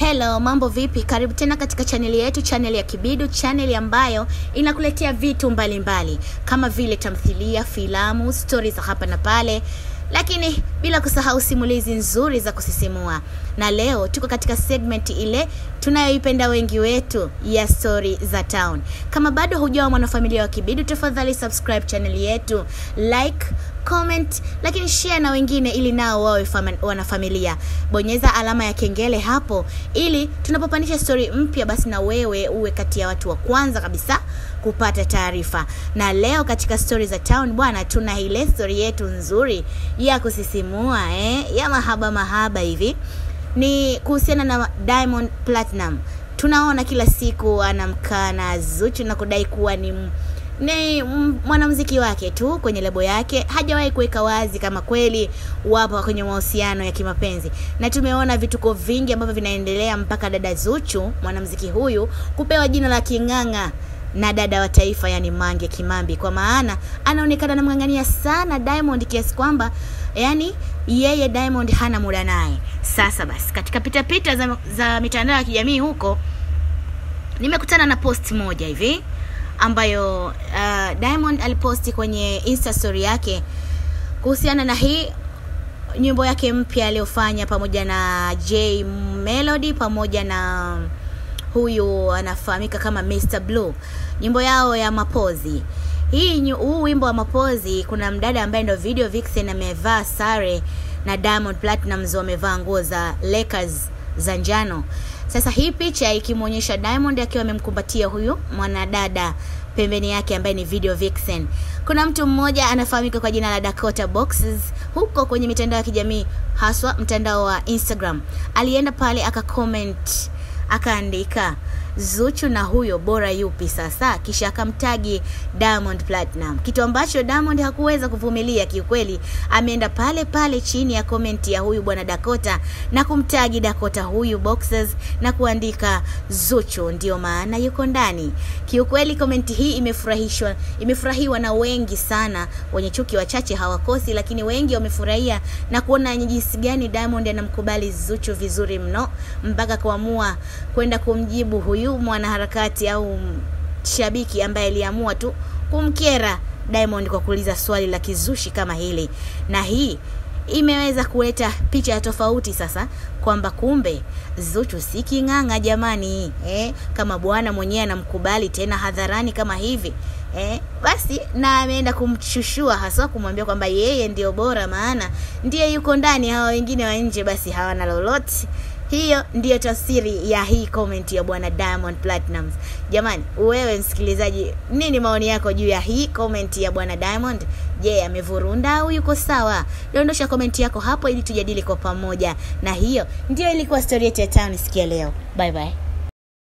Hello, mambo vipi? Karibu tena katika chaneli yetu, chaneli ya Kibidu, chaneli ambayo inakuletea vitu mbalimbali mbali, kama vile tamthilia, filamu, stori za hapa na pale, lakini bila kusahau simulizi nzuri za kusisimua. Na leo tuko katika segment ile tunayoipenda wengi wetu ya stori za town. Kama bado hujawa mwanafamilia wa Kibidu, tafadhali subscribe chaneli yetu, like comment lakini share na wengine ili nao wawe fama- wanafamilia bonyeza alama ya kengele hapo ili tunapopandisha stori mpya basi na wewe uwe kati ya watu wa kwanza kabisa kupata taarifa na leo katika stori za town bwana tuna ile stori yetu nzuri ya kusisimua eh? ya mahaba mahaba hivi ni kuhusiana na diamond platinum tunaona kila siku anamkaa na zuchu na kudai kuwa ni m- ni m- mwanamuziki wake tu kwenye lebo yake hajawahi kuweka wazi kama kweli wapo kwenye mahusiano ya kimapenzi na tumeona vituko vingi ambavyo vinaendelea mpaka dada zuchu mwanamuziki huyu kupewa jina la king'ang'a na dada wa taifa yani mange kimambi kwa maana anaonekana anamng'ang'ania sana diamond kiasi kwamba yani yeye diamond hana muda naye sasa basi katika pitapita za, za mitandao ya kijamii huko nimekutana na post moja hivi ambayo uh, diamond aliposti kwenye insta story yake kuhusiana na hii nyimbo yake mpya aliyofanya pamoja na j melody pamoja na huyu anafahamika kama Mr. Blue nyimbo yao ya mapozi hii nyu- huu wimbo wa mapozi kuna mdada ambaye ndo video vixen amevaa sare na Diamond Platnumz wamevaa nguo za Lakers za njano sasa hii picha ikimwonyesha Diamond akiwa amemkumbatia huyu mwanadada pembeni yake ambaye ni video vixen kuna mtu mmoja anafahamika kwa jina la Dakota Boxes huko kwenye mitandao ya kijamii haswa mtandao wa Instagram alienda pale akacomment akaandika Zuchu na huyo bora yupi sasa, kisha akamtagi Diamond Platinum, kitu ambacho Diamond hakuweza kuvumilia kiukweli. Ameenda pale pale chini ya komenti ya huyu bwana Dakota na kumtagi Dakota huyu boxers na kuandika Zuchu ndio maana yuko ndani. Kiukweli komenti hii imefurahishwa, imefurahiwa na wengi sana, wenye chuki wachache hawakosi, lakini wengi wamefurahia na kuona ni jinsi gani Diamond anamkubali Zuchu vizuri mno mpaka kuamua kwenda kumjibu huyu mwanaharakati au shabiki ambaye aliamua tu kumkera Diamond kwa kuuliza swali la kizushi kama hili, na hii imeweza kuleta picha ya tofauti sasa kwamba kumbe Zuchu si king'ang'a jamani, eh, kama bwana mwenyewe anamkubali tena hadharani kama hivi eh, basi na ameenda kumshushua haswa kumwambia kwamba yeye ndio bora, maana ndiye yuko ndani, hawa wengine wa nje basi hawana lolote. Hiyo ndiyo tafsiri ya hii comment ya bwana Diamond Platnumz. Jamani, wewe msikilizaji, nini maoni yako juu ya hii comment ya bwana Diamond? Je, amevurunda au yuko sawa? Dondosha comment yako hapo ili tujadili kwa pamoja. Na hiyo ndiyo ilikuwa story yetu ya town sikia leo. Bye bye.